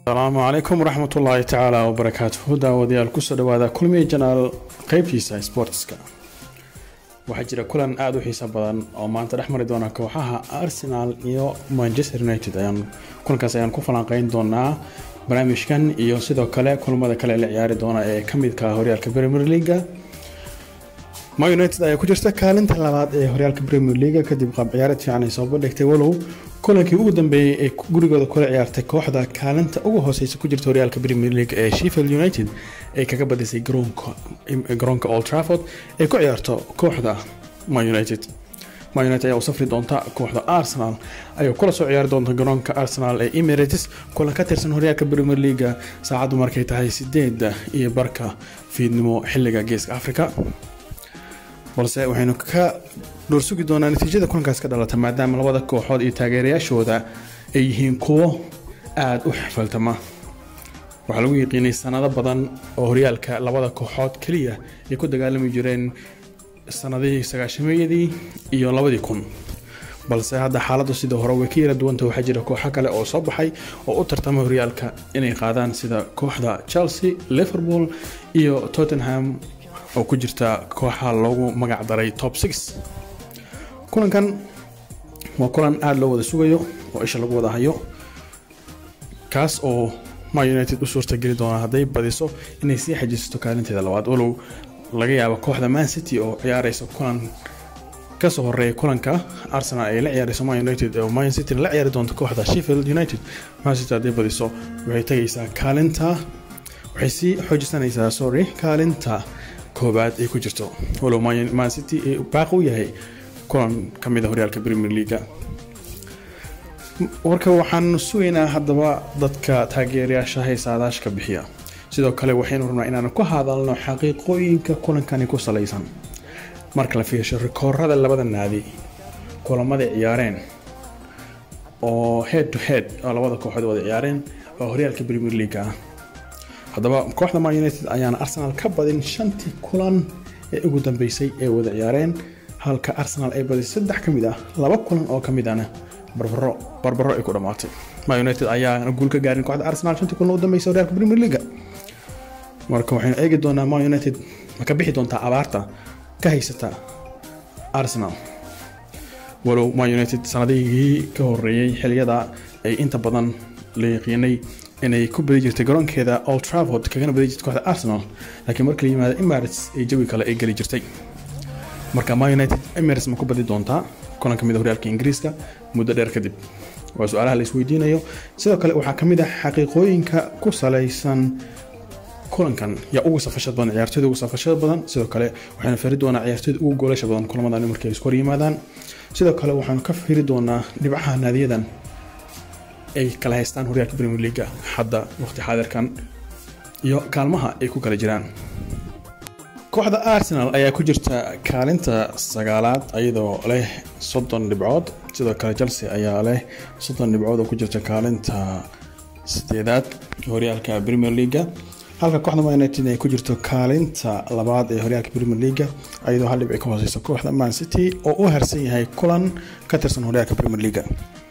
asalaamu calaykum waraxmat ullaahi tacaala wabarakaatuhu daawadayaal kusoo dhawaada kulmiye janaal qeybtiisa sportska waxaa jira kulan aada u xiiso badan oo maanta dhex mari doona kooxaha arsenal iyo manchester united ayaan kulankaas ayaan ku falanqeyn doonaa barnaamijkan iyo sidoo kale kulmada kale la ciyaari doona ee kamidka horyaalka premier leaga ma united ayaa ku jirta kaalinta labaad ee horyaalka premier leaga kadib qaab ciyaareed fiican ay soo bandhigtay walow kulankii ugu dambeeyey ee gurigooda kula ciyaartay kooxda kaalinta ugu hooseysa ku jirta horyaalka premier league ee sheffield united ay kaga badisay garoonka old trafford ay ku ciyaarto kooxda ma united ma united ayaa u safri doonta kooxda arsenal ayay kula soo ciyaari doonta garoonka arsenal ee emirates kulan ka tirsan horyaalka premier leaga saacaddu markay tahay sideeda iyo barka fiidnimo xiliga geeska africa balse waxaynu ka dhowrsugi doonaa natiijada kulankaas ka dhalata maadaama labada kooxood iyo taageerayaashooda ay yihiin kuwo aada u xifaltama waxaa lagu yiqiinay sanado badan oo horyaalka labada kooxood keliya ay ku dagaalami jireen sanadihii sagaashameeyadii iyo labadii kun balse hadda xaaladdu sidii hore way ka yara duwanta waxaa jira kooxo kale oo soo baxay oo u tartama horyaalka inay qaadaan sida kooxda chelsea liverpool iyo tottenham oo ku jirta kooxa loogu magac daray top six kulankan waa kulan aada loo wada sugayo oo isha lagu wada hayo kaas oo ma united u suurtageli doona hadday badiso inay sii xajisato kaalinteeda labaad walow laga yaabo kooxda man city oo ciyaareysa kulan kasoo horeeya kulanka arsenal ay la ciyaareyso man united oo man city la ciyaari doonto kooxda sheffield united man city hadday badiso waxay tagaysaa kaalinta waxay sii xoojisanaysaa sorry kaalinta koobaad ay ku jirto walow man city baaq u yahay kulan ka mid a horyaalka premier leaga warka waxaan sugaynaa haddaba dadka taageerayaasha haysaadaashka bixiya sidoo kale waxaynu rabnaa inaan ku hadalno xaqiiqooyinka kulankani ku salaysan marka la fiirsho rikoorada labada naadi kulamada ciyaareen oo head to head oo labada kooxood wada ciyaareen oo horyaalka premier leaga ah haddaba kooxda man united ayaana arsenal ka badin shantii kulan ee ugu dambeysay ee wada ciyaareen halka arsenal ay badisay saddex ka mid ah laba kulan oo ka mid ahna barbaro barbaro ay ku dhammaatay man united ayaana guul ka gaarin kooxda arsenal shantii kulan ugu dambeysay horyaalka premier leaga marka waxaynu eegi doonaa man united ma ka bixi doontaa abaarta ka haysata arsenal walow man united sanadihii ka horeeyey xiliyada ay inta badan la yaqiinay inay ku badi jirtay garoonkeeda old trafford kagana badi jirtay kooxda arsenal laakiin marka la yimaado emirates ay jawi kale ay geli jirtay marka ma united emirates ma ku badi doontaa kulan ka mid a horyaalka ingiriiska muddo dheer kadib waa su-aalaha la isweydiinayo sidoo kale waxaa ka mid ah xaqiiqooyinka ku salaysan kulankan yaa ugu safashad badan ciyaartooyda ugu safashada badan sidoo kale waxaynu firi doonaa ciyaartooyda ugu goolasha badan kulamadan markii ay isku hor yimaadaan sidoo kale waxaanu ka firi doonaa dhibcaha naadiyadan ay kala haystaan horyaalka premier leaga hadda waqti xaadirkan iyo kaalmaha ay ku kala jiraan kooxda arsenal ayaa ku jirta kaalinta sagaalaad iyadoo leh soddon dhibcood sidoo kale chelsea ayaa leh soddon dhibcood oo ku jirta kaalinta sideedaad horyaalka premier leaga halka kooxda man united ay ku jirto kaalinta labaad ee horyaalka premier leaga iyadoo hal dhibci ka hooseysa kooxda man city oo u harsan yahay kulan ka tirsan horyaalka premier leaga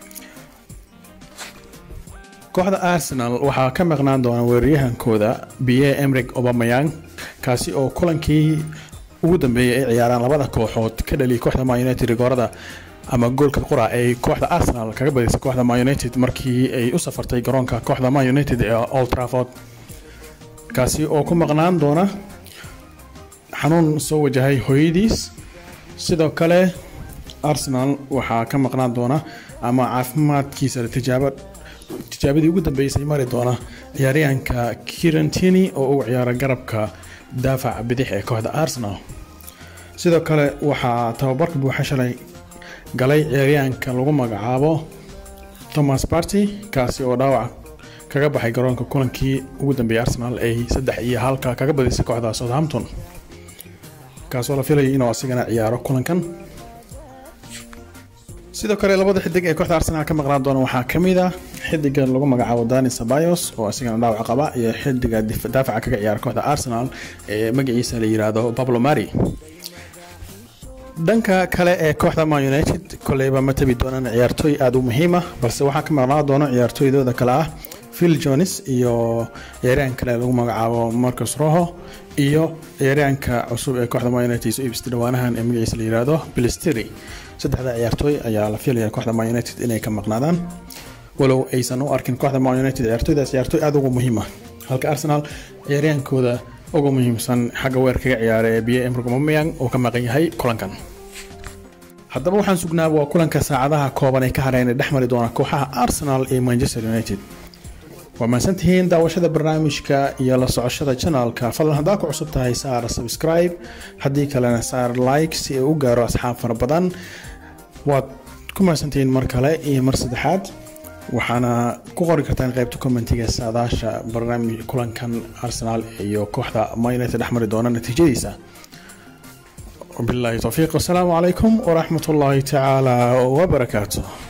kooxda arsenal waxaa ka maqnaan doona weeraryahankooda biye emrig obamayang kaasi oo kulankii ugu dambeeyay ay ciyaaraan labada kooxood ka dhaliyay kooxda man united rigoorada ama goolka qura ay kooxda arsenal kaga badisay kooxda man united markii ay u safartay garoonka kooxda man united ee old trafford kaasi oo ku maqnaan doona xanuun soo wajahay hooyadiis sidoo kale arsenal waxaa ka maqnaan doona ama caafimaadkiisa tijaabo tijaabadii ugu dambeysay mari doona ciyaaryahanka kirantini oo ugu ciyaara garabka daafaca bidix ee kooxda arsenal sidoo kale waxaa tababarka buuxa shalay galay ciyaaryahanka lagu magacaabo thomas barty kaasi oo dhaawac kaga baxay garoonka kulankii ugu dambeeyay arsenal ay saddex iyo halka kaga badisay kooxda southampton kaasoo la filayay inuu asigana ciyaaro kulankan sidoo kale labada xidig ee kooxda arsenal ka maqnaan doona waxaa ka mid ah xidiga lagu magacaabo dani sabayos oo asigana dhaawac qaba iyo xidiga daafaca kaga ciyaara kooxda arsenal ee magaciisa la yiraahdo pablo mari dhanka kale ee kooxda man united koleyba ma tabi doonaan ciyaartooy aada u muhiima balse waxaa ka maqnaan doona ciyaartooydooda kale ah phil jones iyo ciyaaryahan kale lagu magacaabo marcus roho iyo ciyaaryahanka cusub ee kooxda man united soo iibsatay dhawaanahan ee magaciisa la yihahdo bilisteri saddexda ciyaartooy ayaa la filaya kooxda man united inay ka maqnaadaan walow aysan u arkin kooxda man united ciyaartooydaas ciyaartooy aada ugu muhiima halka arsenal ciyaaryahankooda ugu muhiimsan xagga weerkaga ciyaara ee biye emrg mameyang uu ka maqan yahay kulankan haddaba waxaan sugnaaba waa kulanka saacadaha kooban ee ka hareen ee dhex mari doona kooxaha arsenal iyo manchester united waa mahadsantihiin daawashada barnaamijka iyo la socoshada janalka fadlan haddaa ku cusub tahay saar subscribe haddii kalena saar like si ay u gaaro asxaab fara badan waad ku mahadsantihiin mar kale iyo mar saddexaad waxaana ku qori kartaan qaybta commentiga saadaasha barnaamij kulankan arsenal iyo kooxda man united dhex mari doona natiijadiisa وبالله توفيق والسلام عليكم ورحمة الله تعالى وبركاته